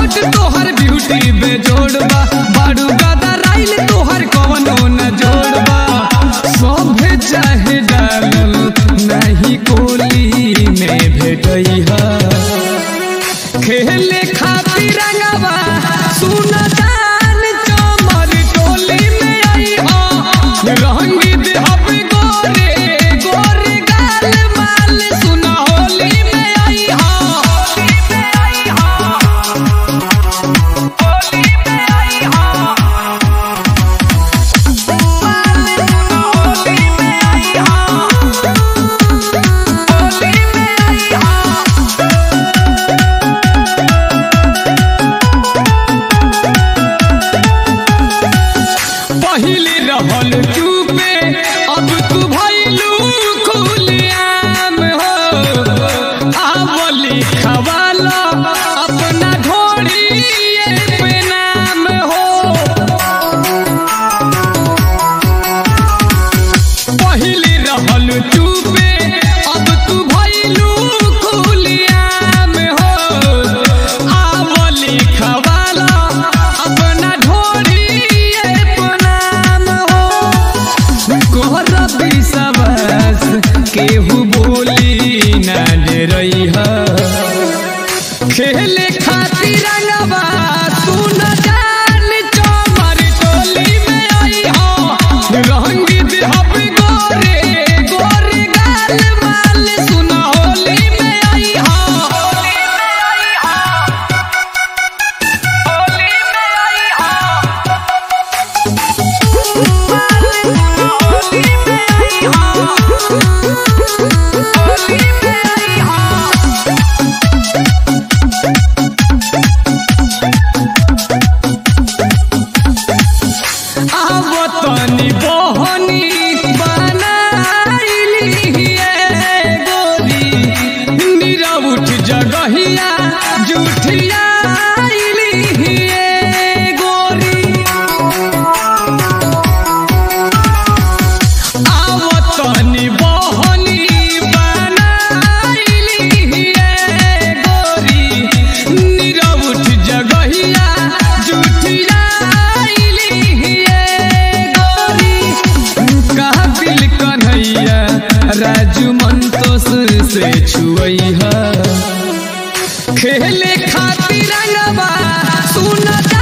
hot तोहर beauty बेजोड़बा बाड़ू गादा राइल तोहर कवनो न जोड़बा सभे चाहे डालल नहीं कोली में भेटई खेले खातिर रंगवा सुन जान चमर टोली में आई हो रंगी देहब गोरे गोरे गाल माल सुन होली में आई हो होली में आई हो होली में आई हो होली में आई हो होली में आई हो पहले रहल चुपे अब तू भइलू खुलियाम हो आवली खवाला अपना ढोड़ी पे नाम हो पहले रहल चुपे अब तू भइलू खुलियाम हो आवली खवाला अपना ढोड़ी पे नाम हो कोहर विश्वास केहू बोली ना दे रही खेले खातिर रंगवा सुन जान चमर टोली में आई हो रंगी देहब गोरे गोरे गाल माल सुन होली में आई हो होली में आई हो होली में आई हो होली में आई हो होली में आई हो आवतनी बहनी बनाइली हे गोरी नीरा उठ जगहिया जुठिया हे गोरी आवतनी बहनी बनाइली हे गोरी नीरा उठ जगहिया जुठिया गोरी काबिल कन्हैया राजू मंतोष से छुई खेले खातिर रंगवा सुन